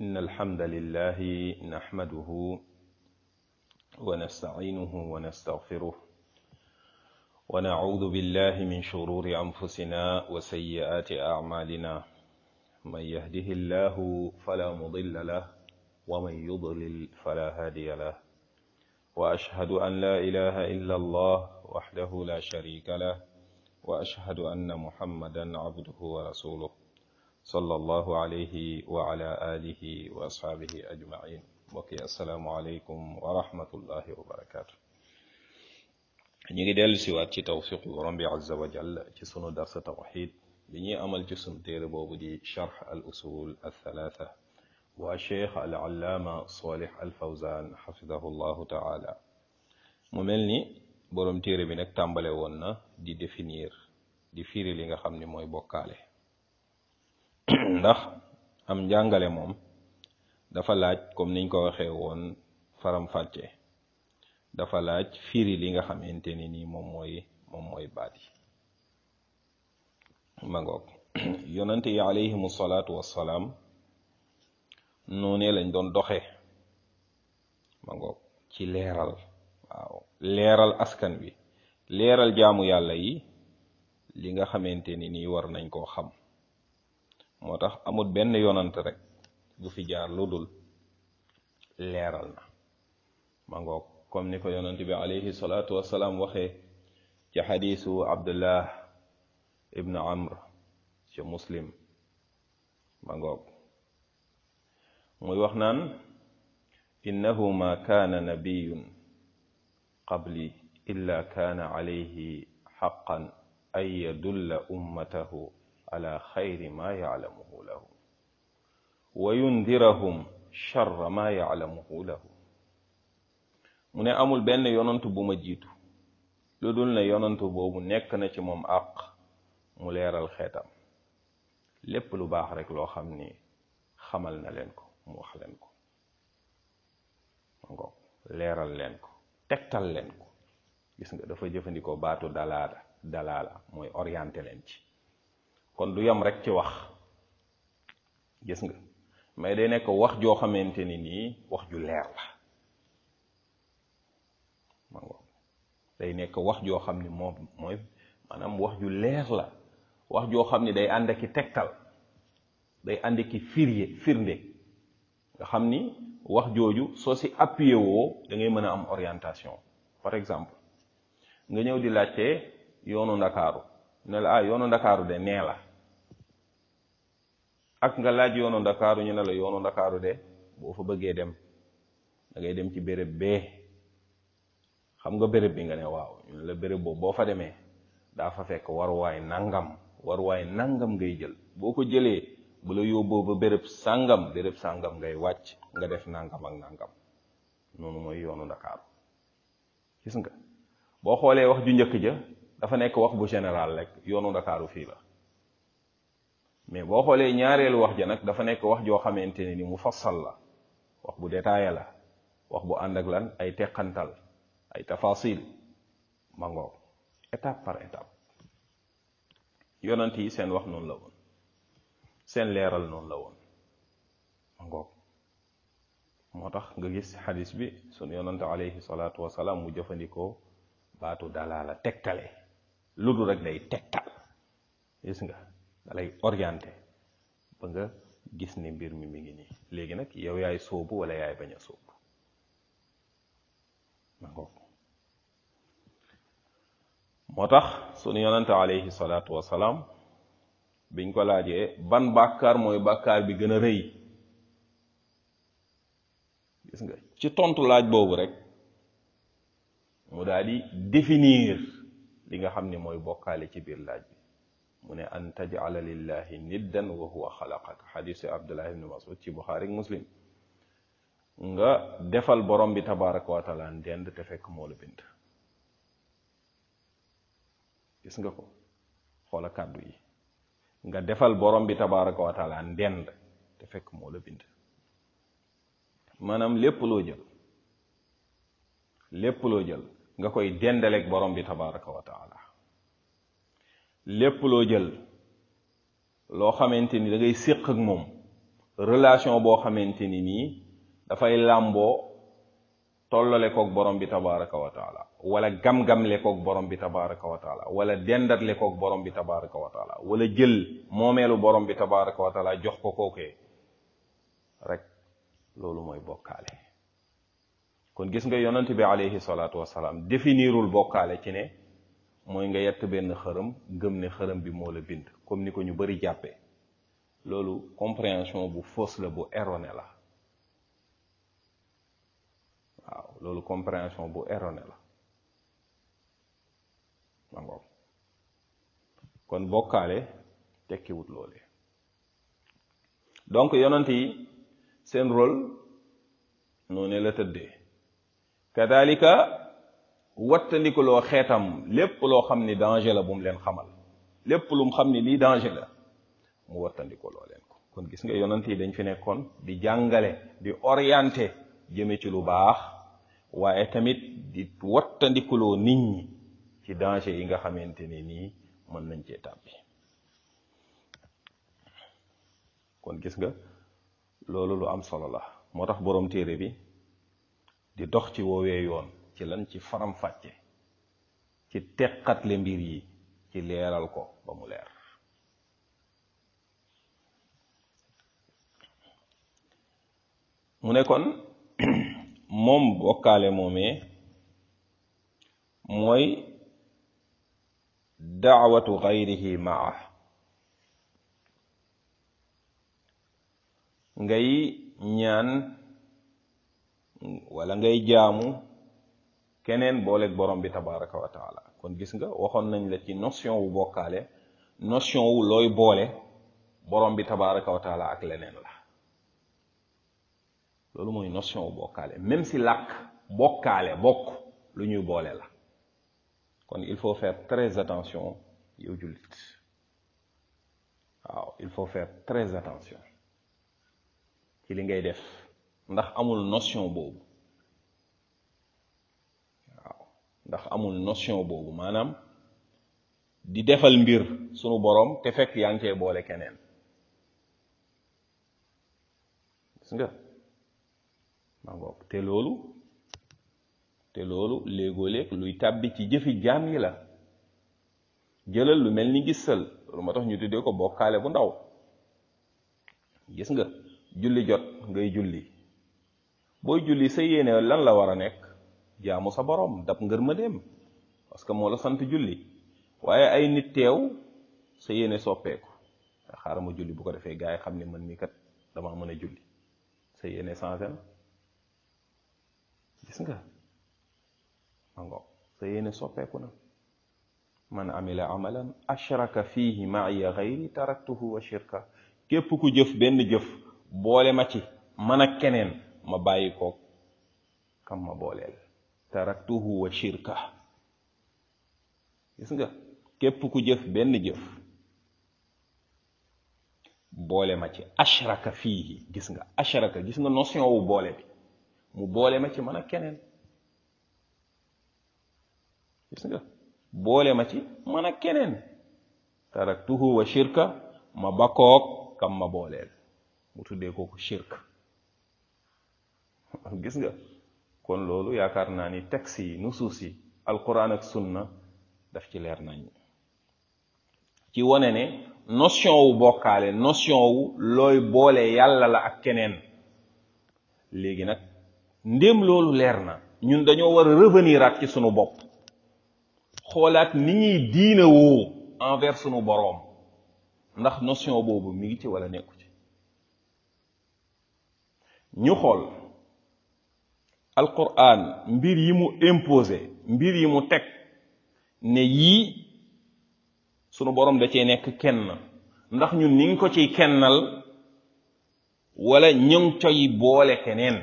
إن الحمد لله نحمده ونستعينه ونستغفره ونعوذ بالله من شرور أنفسنا وسيئات أعمالنا من يهده الله فلا مضل له ومن يضلل فلا هادي له وأشهد أن لا إله إلا الله وحده لا شريك له وأشهد أن محمدا عبده ورسوله صلى الله عليه وعلى آله وأصحابه أجمعين mbokki asalaamualeykum wa rahmatullahi wa barakaatu ñu ngi dellu siwaat ci tawfiqu borom bi azza wa jall ci sunu darsa tawxid bi ñuy amal ci sunu téere boobu di charx al usul al thalatha waa cheikh al allaama salih al fawzan xafidahu llahu taala mu mel ni borom téere bi nag tàmbale woon na di définir di firi li nga xam ni mooy bokkaale ndax am njàngale moom dafa laaj comme niñ ko waxee woon faram fàcce dafa laaj firi li nga xamante ni nii moom mooy moom mooy baat yi ma ngoog yonante yi alayhimu salaatu wassalaam noonee lañ doon doxe ma ngoog ci leeral waaw leeral askan wi leeral jaamu yàlla yi li nga xamante ni nii war nañ koo xam moo tax amul benn yonant rek bu fi jaar lu dul leeral na ma ngoog comme ni ko yonant bi alayhi salaatu wassalaam waxee ci xadiisu abdullah ibnu amr ci muslim ma ngoog muy wax naan innahu ma kaana nabiyun qabli illa kaana alayhi xaqan an yadulla ummatahu ala xayri ma yaclamuhu lahu wa yundirahum charra ma yaclamuhu lahu mu ne amul benn yonantu bu ma jiitu lu dul ne yonantu boobu nekk na ci moom àq mu leeral xeetam lépp lu baax rek loo xam ni xamal na leen ko mu wax leen ko ngoog leeral leen ko tegtal leen ko gis nga dafa jëfandikoo baatu dalaala dalaala mooy orienté leen ci kon du yam rek ci wax gis nga mais day nekk wax joo xamante ni nii wax ju leer la ma ngoog day nekk wax joo xam ni moom mooy maanaam wax ju leer la wax joo xam ni day ànd aki tegtal day ànd ki firye firnde nga xam ni wax jooju soo si appuyé woo da ngay mën a am orientation par exemple nga ñëw di laajte yoonu ndakaaru ne la ah yoonu ndakaaru de nee la ak nga laaj yoonu ndakaaru ñu ne la yoonu ndakaaru de boo fa bëggee dem da ngay dem ci béréb bee xam nga béréb bi nga ne waaw ñu ne la béréb boobu boo fa demee daa fa fekk waruwaay nangam waruwaay nangam ngay jël boo ko jëlee bu la yóbboo ba béréb sàngam béréb sàngam ngay wàcc nga def nangam ak nangam noonu mooy yoonu ndakaaru gis nga boo xoolee wax ju njëkk ja dafa nekk wax bu général rek yoonu ndakaaru fii la mais boo xoolee ñaareelu wax ja nag dafa nekk wax joo xamante ne ni mu fassal la wax bu détaillé la wax bu ànd ak lan ay teqantal ay tafasil ma ngoog étape par étape yonent yi seen wax noonu la woon seen leeral noonu la woon ma ngoog moo tax nga gis xadis bi sunu yonante alayhi salaatu wasalaam mu jëfandikoo baatu dalaala tegtale lu dul rek day tegtal gis nga dalay orienté ba nga gis ni mbir mi mi ngi nii léegi nag yow yaay sóobu wala yaay bañ a sóobu ma ngoog moo tax sunu yonante alayhi salaatu wasalaam biñ ko laajee ban bàkkaar mooy bàkkaar bi gën a rëy gis nga ci tontu laaj boobu rek mu daal di définir li nga xam ne mooy bokkaale ci biir laaj bi mu ne an tajala lillahi niddan wa huwa xalaqaka xadisu abdullah ibni masud ci buxaari muslim nga defal borom bi tabaraka wa taala ndend te fekk moo la bind gis nga ko xoola kàddu yi nga defal borom bi tabaraka wa taala ndend te fekk moo la bind maanaam lépp loo jël lépp loo jël nga koy dendaleeg borom bi tabaraka wa taala lépp loo jël loo xamante ni da ngay séq ak moom relation boo xamante ni nii dafay làmboo tollale koog borom bi tabaraka wa taala wala gam-gamle koog borom bi tabaraka wa taala wala dendatle koog borom bi tabaraka wa taala wala jël moomeelu borom bi tabaraka wa taala jox ko kookee rek loolu mooy bokkaale kon gis nga yonent bi alayhi salaatu wasalaam définirul bokkaale ci ne mooy nga yett benn xërëm gëm ne xërëm bi moo la bind comme ni ko ñu bari jàppee loolu compréhension bu fausse la bu erroné la waaw loolu compréhension bu erroné la mangoom kon bokkaale tekkiwut loolee donc yonent yi seen rôle noonu la tëddee kadalika wattandikuloo xeetam lépp loo xam ni danger la bu mu leen xamal lépp lu mu xam ni lii danger la mu wattandikuloo leen ko kon gis nga yonent yi dañ fi nekkoon di jàngale di orienté jëme ci lu baax waaye tamit di wattandikuloo nit ñi ci danger yi nga xamante ni nii mën nañ cee tàbbi kon gis nga loolu lu am solo la moo tax boroom téere bi di dox ci woowee yoon ci lan ci faram fàcce ci teqatle mbir yi ci leeral ko ba mu leer mu ne kon moom bokkaale moomee mooy daawatu gayrihi maa ngay ñaan wala ngay jaamu keneen booleeg borom bi tabaraka wa taala kon gis nga waxoon nañ la ci notion wu bokkaale notion wu looy boole borom bi tabaraka wa taala ak leneen la loolu mooy notion wu bokkaale même si làkk bokkaale bokk lu ñuy boole la kon il faut faire très attention yow jullit waaw il faut faire très attention ci li ngay def ndax amul notion boobu waaw ndax amul notion boobu maanaam di defal mbir sunu borom te fekk yaa ngi cee boole keneen gis nga maa ngoog te loolu te loolu léegoo léeg luy tàbbi ci jëfi jaam yi la jëlal lu mel ni gisal loolu moo tax ñu tuddee ko bokkaale bu ndaw gis nga julli jot ngay julli booy julli sa yéene lan la war a nekk jaamu sa borom dab ngër ma dem parce que moo la sant julli waaye ay nit teew sa yéene soppeeku xaaral ma julli bu ko defee gaa yi xam ne man mi kat dama mën a julli sa yéene changé na gis nga mango sa yéene soppeeku na man amila amalan ashraka fihi maaya gayri taraktuhu wa shirka képp ku jëf benn jëf boole ma ci man ak keneen ma bàyyi ko kam ma booleel taraktuhu wa shirka gis nga képp ku jëf benn jëf boole ma ci ashraka fihi gis nga ashraka gis nga notion wu boole bi mu boole ma ci man ak keneen gis nga boole ma ci man ak keneen taraktuhu wa shirka ma bakkoog kam ma booleel mu tuddee kooku shirk gis nga kon loolu yaakaar naa ni texte yi nusuus yi alquran ak sunna daf ci leer nañ ci wane ne notion wu bokkaale notion wu looy boole yàlla la ak keneen léegi nag ndéem loolu leer na ñun dañoo war a revenir at ci sunu bopp xoolaat ni ñuy diina woo envers sunu boroom ndax notion boobu mi ngi ci wala nekku ci ñu xool alquran mbir yi mu imposé mbir yi mu teg ne yii sunu boroom da cee nekk kenn ndax ñun ni ngi ko ciy kennal wala ñu ngi coy boole keneen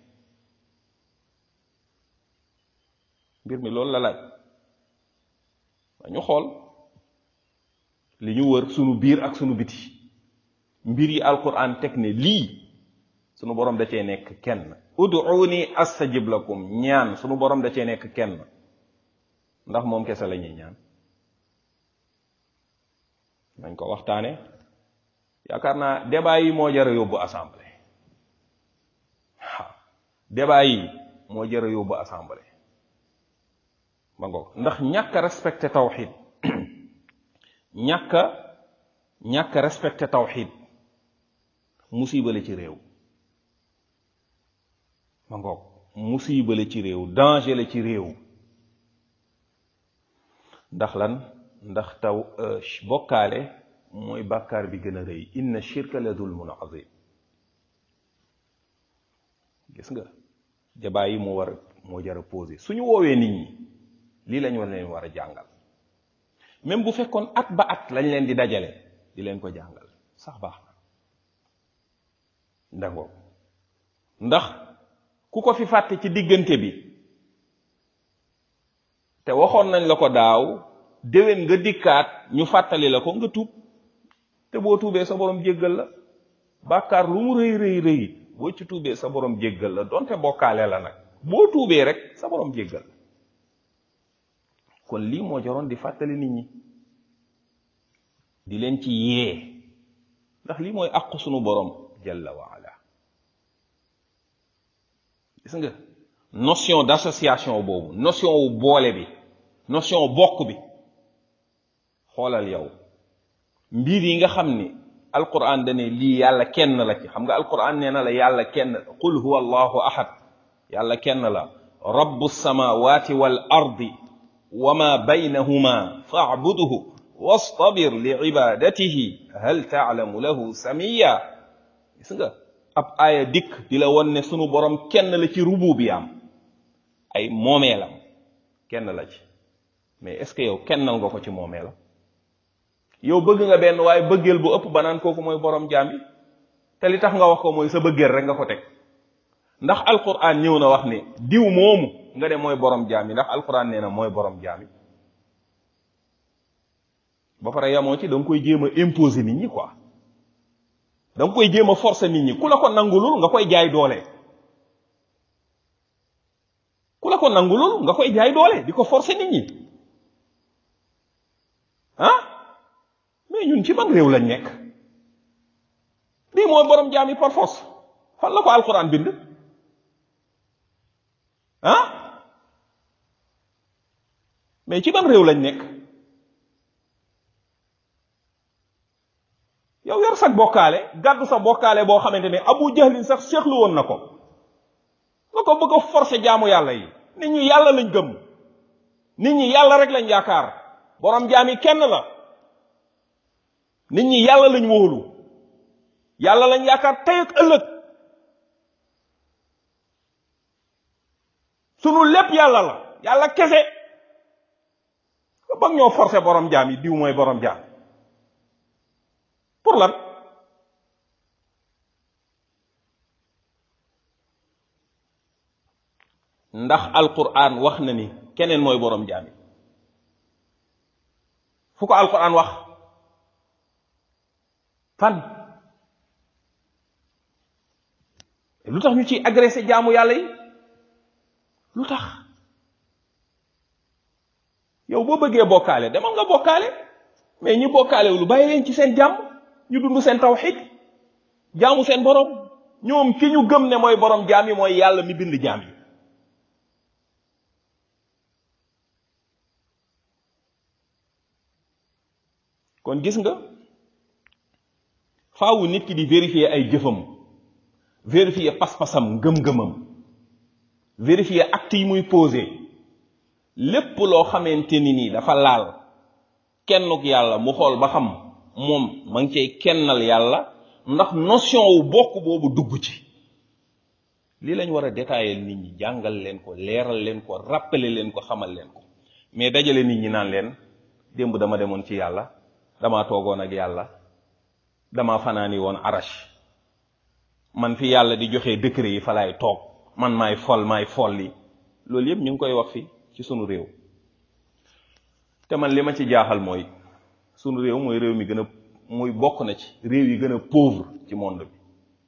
mbir mi loolu la laaj ñu xool li ñu wër sunu biir ak sunu biti mbir yi alquran teg ne lii sunu borom da cee nekk kenn ud'uuni astajib lakum ñaan sunu borom da cee nekk kenn ndax moom kese la ñuy ñaan nañ ko waxtaane yaakaar naa débat yi moo jar a yóbbu assemblée débat yi moo jëra yóbbu assemblée ma ngoog ndax ñàkk a respecté tawxid ñàkk a ñàkk a respecté tawxid musiba la ci réew ma ngoog musiba la ci réew danger la ci réew ndax lan ndax taw bokkaale mooy bàkkaar bi gën a rëy inna shirka la zulmun azim gis nga débat yi moo war a moo jar a posé suñu woowee nit ñi lii lañ war leen war a jàngal même bu fekkoon at ba at lañ leen di dajale di leen ko jàngal sax baax na ndangoo ndax ku ko fi fàtte ci diggante bi te waxoon nañ la ko daaw déwén nga dikkaat ñu fàttali la ko nga tuub te boo tuubee sa borom jéggal la bàkkaar lu mu rëy rëy rëy boo ci tuubee sa borom jéggal la donte bokkaale la nag boo tuubee rek sa borom jéggal la kon lii moo jaroon di fàttali nit ñi di leen ci yee ndax lii mooy àqu sunu borom jalla wa ala gis nga notion d'association boobu notion wu boole bi notion bokk bi xoolal yow mbir yi nga xam ni alquran dane lii yàlla kenn la ci xam nga alquran nee na la yàlla kenn qul huwa allahu ahad yàlla kenn la rabbu samawati wal ardi wa ma baynahuma fa'budhu wastabir li ibadatihi hal ta'lamu lahu samiya gis nga ab aaya dikk di la won ne sunu borom kenn la ci rububiyaam ay moomeelam kenn la ci mais est-ce que yow kennal nga ko ci moomeelam yow bëgg nga benn waaye bëggeel bu ëpp ba naan kooku mooy borom jaam yi te li tax nga wax ko mooy sa bëggeel rek nga ko teg ndax alquran ñëw na wax ne diw moomu nga ne mooy borom jaam yi ndax alquran nee na mooy borom jaam yi ba pare yamoo ci da nga koy jéem a imposer nit ñi quoi da nga koy jéem a forcer nit ñi ku la ko nangulul nga koy jaay doole ku la ko nangulul nga koy jaay doole di ko forcer nit ñi ah mais ñun ci ban réew lañ nekk lii mooy borom jaam yi par force fan la ko alquran bind ah mais ci ban réew lañ nekk yow yor sag bokkaale gàddu sa bokkaale boo xamante ne abu jahlin sax seexlu woon na ko nga ko bëgg a forcer jaamu yàlla yi nit ñi yàlla lañ gëm nit ñi yàlla rek lañ yaakaar borom jaam yi kenn la nit ñi yàlla lañ wóolu yàlla lañ yaakaar tey ak ëllëg sunu lépp yàlla la yàlla kese nga bëgg ñoo forcer borom jaam yi diw mooy borom jaam pour lan ndax alquran wax na ni keneen mooy borom jaam yi fu ko alquran wax fan lu tax ñu ciy agressé jaamu yàlla yi lu tax yow boo bëggee bokkaale demal nga bokkaale mais ñi bokkaale lu bàyyi leen ci seen jàmm ñu dund seen tawxid jaamu seen borom ñoom ki ñu gëm ne mooy borom jaam yi mooy yàlla mi bind jaam yi kon gis nga faawu nit ki di vérifier ay jëfam vérifier pas-pasam ngëm-ngëmam vérifier acte yi muy posé lépp loo xamante ni nii dafa laal kennuk yàlla mu xool ba xam moom ma ngi cay kennal yàlla ndax notion wu bokk boobu dugg ci lii lañ war a détailler nit ñi jàngal leen ko leeral leen ko rappeler leen ko xamal leen ko mais dajale nit ñi naan leen démb dama demoon ci yàlla damaa toogoon ak yàlla dama fanaani woon arash man fi yàlla di joxe décret yi fa laay toog man maay fol maay folli loolu yëpp ñu ngi koy wax fi ci sunu réew te man li ma ci jaaxal mooy sunu réew mooy réew mi gën a muy bokk na ci réew yi gën a pauvre ci monde bi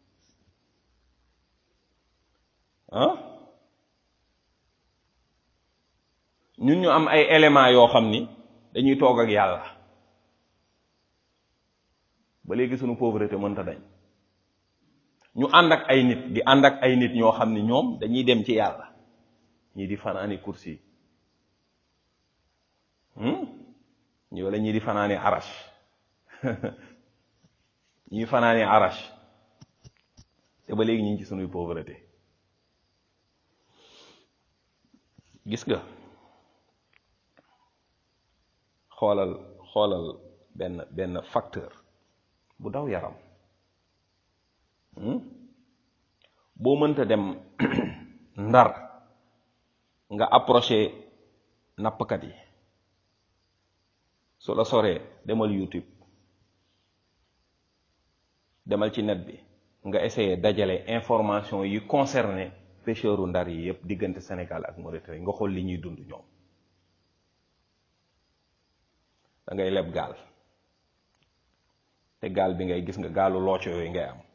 ah ñun ñu am ay éléments yoo xam ni dañuy toog ak yàlla ba léegi sunu pauvreté mënta dañ ñu ànd ak ay nit di ànd ak ay nit ñoo xam ne ñoom dañuy dem ci yàlla ñii di fanaani kursi ñi wala ñii di fanaani arash ñii fanaani arash te ba léegi ñu ngi ci sunuy pauvreté gis nga xoolal xoolal benn benn facteur bu daw yaram boo mënta dem ndar nga approché nappkat yi su la soree demal YouTube demal ci net bi nga essayé dajale information yi concerné pêcheuru ndar yi yépp diggante Sénégal ak Mauritanie nga xool li ñuy dund ñoom da ngay leb gaal te gaal bi ngay gis nga gaalu looco yooyu ngay am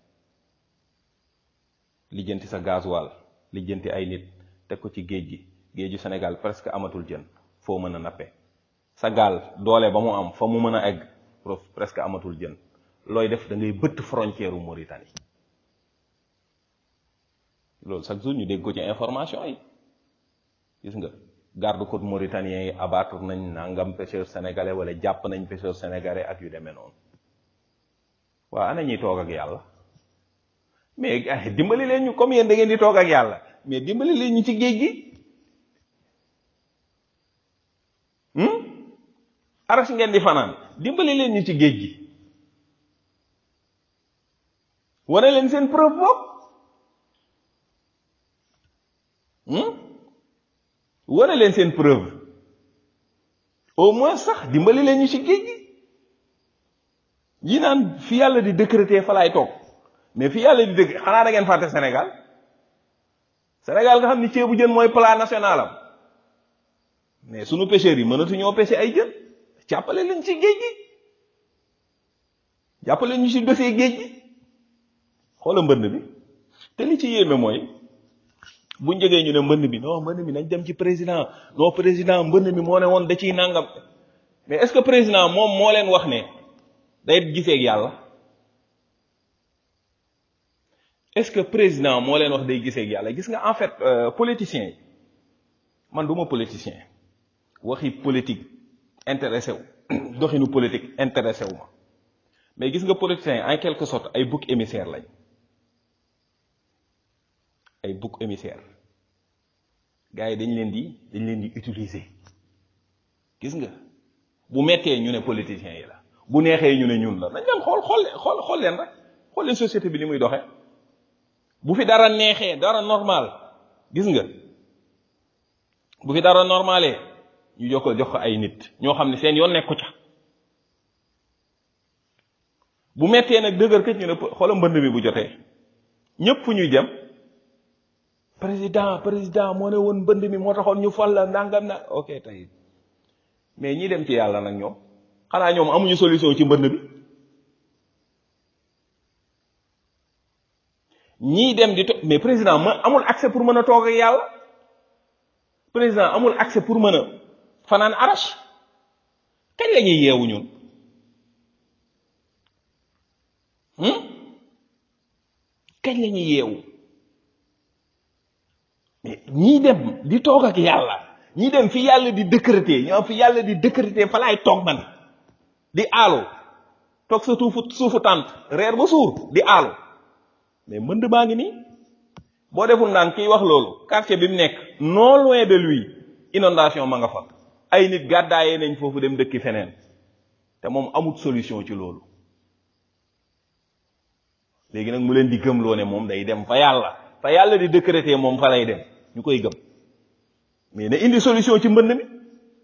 lijjanti sa gasoil lijjanti ay nit teg ko ci géej gi géeju Sénégal presque amatul jën foo mën a nappe sa gaal doole ba mu am fa mu mën a egg presque amatul jën looy def da ngay bëtt frontière u Mauritanie loolu chaque jour ñu dégg ko ci information yi gis nga garde côte mauritanien yi abattre nañ nangam pêcheur sénégalais wala jàpp nañ pêcheur sénégalais ak yu demee noonu waaw ana ñuy toog ak yàlla mais dimbali leen ñu comme yéen da ngeen di toog ak yàlla mais dimbali leen ñu ci géej gi aras ngeen di fanaan dimbali leen ñu ci géej gi wane leen seen preuve bopp wane leen seen preuve au moins sax dimbali leen ñu ci géej gi yi naan fi yàlla di décréter fa laay toog mais fi yàlla di dëkk xanaa da ngeen fàtte Sénégal Sénégal nga xam ni ceebu jën mooy plat national am mais sunu pêcheurs yi mënatu ñoo pêcher ay jën jàppale leen ci géej gi jàppale ñu ci dossier géej gi xoola mbënd bi te li ci yéeme mooy bu njëgee ñu ne mbënd mi non mbënd mi nañ dem ci président non président mbënd mi moo ne woon da ciy nangam mais est-ce que président moom moo leen wax ne day gisee ak yàlla est-ce que président moo leen wax day gisee ak yàlla gis nga en fait politiciens yi man du ma politicien waxi politique intéressé wu doxinu politique intéressé wu ma mais gis nga politiciens yi en quelque sorte ay bouc émissaire lañ ay bouc émissaire gars yi dañ leen di dañ leen di utiliser gis nga bu mettee ñu ne politiciens yi la bu neexee ñu ne ñun la nañ leen xool xool xool xool leen rek xool leen société bi ni muy doxee bu fi dara neexee dara normal gis nga bu fi dara normalee ñu jox ko jox ko ay nit ñoo xam ne seen yoon nekku ca bu mettee nag dëgër këc ñu ne xoola mbënd mi bu jotee ñëpp fu ñuy jëm président président moo ne woon mbënd mi moo taxoon ñu fal la nangam na ok tey mais ñi dem ci yàlla nag ñoom xanaa ñoom amuñu solution ci mbënd bi ñii dem di to mais président ma amul accès pour mën a toog ak yàlla président amul accès pour mën a fanaan arache kañ la ñuy yeewu ñun kañ la ñuy yeewu mais ñii dem di toog ak yàlla ñii dem fi yàlla di décréter ñoo fi yàlla di décréter fa laay toog man di aalu toog sa suufu suufu tànt reer ba suur di aalu mais mbënd baa ngi nii boo deful naan kiy wax loolu quartier bi mu nekk non loin de lui inondation ma nga fa ay nit gàddaayee nañ foofu dem dëkki feneen te moom amut solution ci loolu léegi nag mu leen di gëmloo ne moom day dem fa yàlla fa yàlla di décréter moom fa lay dem ñu koy gëm mais na indi solution ci mbënd mi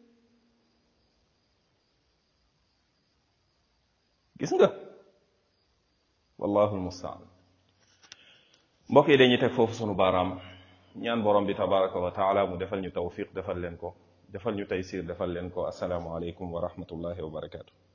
gis nga wallahu almustaan mbokk yi dañuy teg foofu sunu baaraam ñaan borom bi tabaraka wa taala mu defal ñu tawfiq defal leen ko defal ñu taysir defal leen ko asalaamu aleykum wa rahmatullahi wa barakatu